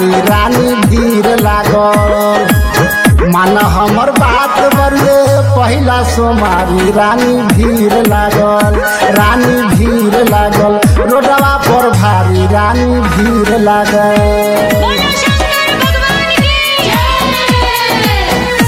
भारी रानी भीड़ लागल मान हमर बात बरुए पहिला सोमारी रानी भीड़ लागल रानी भीड़ लागल रोडवा पर भारी रानी भीड़ लागल बोलो शंकर भगवान की जय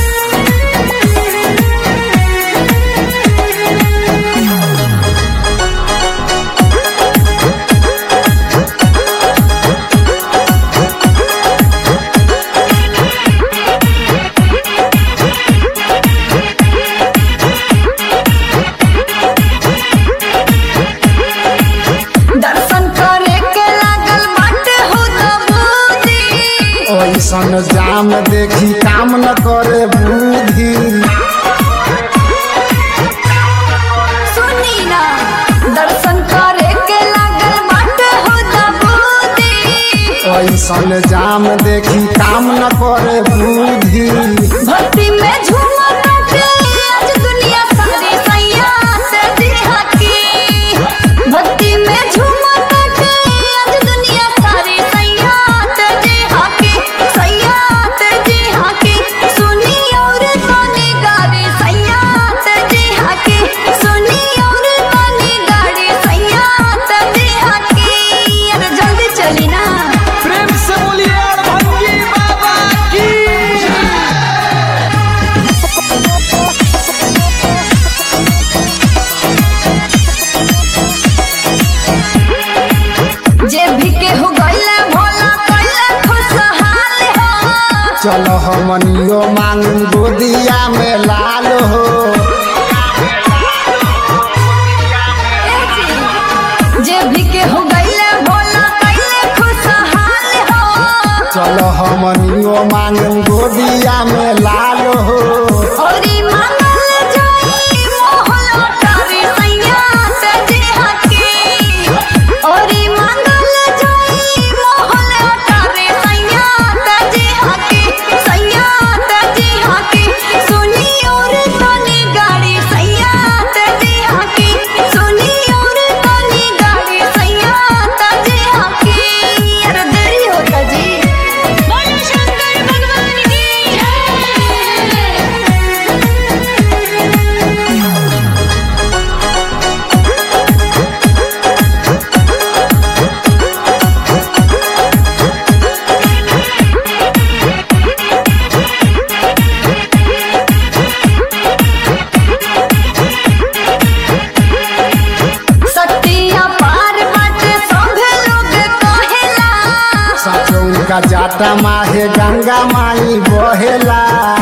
दर्शन करे के लागल बाटे हो दबूदी ओइसन जाम देखी काम न करे बुद्धि सुनी ना दर्शन करे के लागल बाटे हो दबूदी ओइसन जाम देखी काम न करे बुद्धि भक्ति में झूमत बाटे आज दुनिया सारी सैया से दिहा की भक्ति में झूमत बाटे आज दुनिया सारी सैया से दिहा की सैया से दिहा की सुनी और गानी गारी सैया से दिहा की सुनी और गानी गाड़ी सैया से दिहा की अरे जल्दी चली ना प्रेम से बोलिए भंगी बाबा की जे भी केहू गइले भोला कइले खुशहाल हो चलो हमनियो मांग गोदिया में लाल हो जे भी केहू गइले भोला कइले खुशहाल हो चलो हमनियो मांग गोदिया में लाल हो औरी मांगल जाई मोहला तारी सैया से देहा की औरी मांगल जाई मोहला तारी सैया से देहा की सैया से देहा की सुनी और तनी गाड़ी सैया से देहा की सुनी और तनी गाड़ी सैया से देहा की अरे देरी होता जी बोलो शंकर भगवान की जय सतिया पार बाटे सभे लोग कहेला सच उनका जाटा माहे गंगा माई बहेला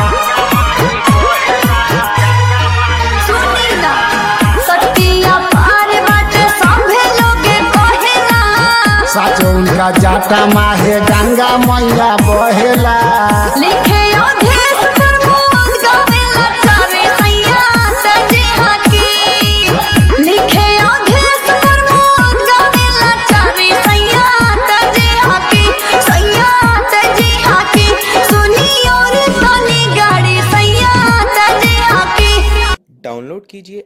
सुनी ना सतिया पार बाटे सभे लोग कहेला सच उनका जाटा माहे गंगा मैया बहेला लिखे अधेश प्रमोद गावेला चारे सैया सजे हाकी लिखे अधेश प्रमोद गावेला चारे सैया सजे हाकी सैया सजे हाकी सुनी और तनी गाड़ी सैया सजे हाकी डाउनलोड कीजिए